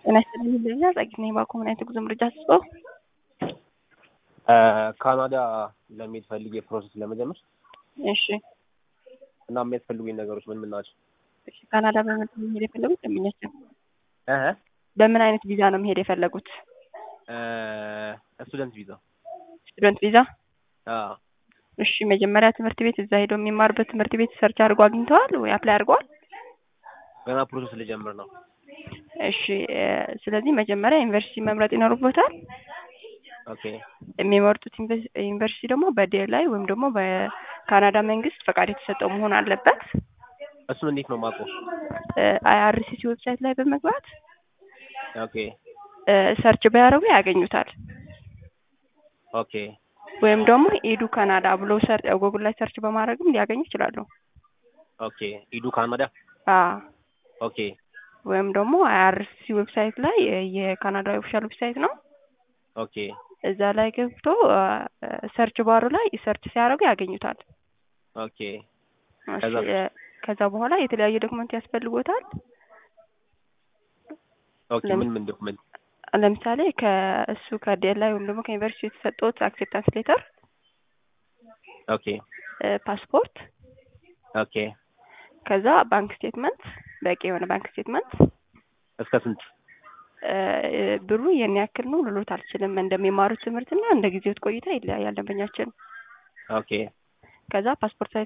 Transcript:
ጤና ይስጥልኝ ይለኛል ጸጊት ነኝ ባኮ ምን አይነት ጉዞ መረጃ አስበው ካናዳ ለመሄድ ፈልጌ ፕሮሰስ ለመጀመር እሺ እና የሚያስፈልጉኝ ነገሮች ምን ምን ናቸው? እሺ ካናዳ በምን መሄድ የፈለጉት ደንበኛችን እህ በምን አይነት ቪዛ ነው መሄድ የፈለጉት ስቱደንት ቪዛ። ስቱደንት ቪዛ አዎ እሺ መጀመሪያ ትምህርት ቤት እዛ ሄደው የሚማርበት ትምህርት ቤት ሰርች አድርጎ አግኝተዋል ወይ አፕላይ አድርገዋል ገና ፕሮሰስ ልጀምር ነው። እሺ እ ስለዚህ መጀመሪያ ዩኒቨርሲቲ መምረጥ ይኖርቦታል ኦኬ የሚመርጡት ዩኒቨርስ- ዩኒቨርሲቲ ደግሞ በዴር ላይ ወይም ደግሞ በካናዳ መንግስት ፈቃድ የተሰጠው መሆን አለበት እሱን እንዴት ነው የማውቀው? አይአርሲሲ ዌብሳይት ላይ በመግባት ኦኬ እ ሰርች ቢያደርጉ ያገኙታል ኦኬ ወይም ደግሞ ኢዱ ካናዳ ብሎ ሰር ጉግል ላይ ሰርች በማድረግም ሊያገኙ ይችላሉ ኦኬ ኢዱ ካናዳ አ ኦኬ ወይም ደግሞ አይአርሲሲ ዌብሳይት ላይ የ- የካናዳ ኦፊሻል ዌብሳይት ነው ኦኬ እዛ ላይ ገብቶ ሰርች ባሩ ላይ ሰርች ሲያደርጉ ያገኙታል ኦኬ እሺ ከዛ? እ ከዛ በኋላ የተለያየ ዶክመንት ያስፈልጎታል ኦኬ ለም- ምን ምን ዶክመንት? ለምሳሌ ከእሱ ከዴል ላይ ወይም ደግሞ ከዩኒቨርሲቲ የተሰጠውት አክሴፕታንስ ሌተር ኦኬ ፓስፖርት ኦኬ ከዛ ባንክ ስቴትመንት በቂ የሆነ ባንክ ስቴትመንት እስከ ስንት? እ ብሩ የኔ ያክል ነው ልሎት አልችልም እንደሚማሩት ትምህርትና እንደ ጊዜው ቆይታ ይለያያል ደንበኛችን ኦኬ ከዛ ፓስፖርት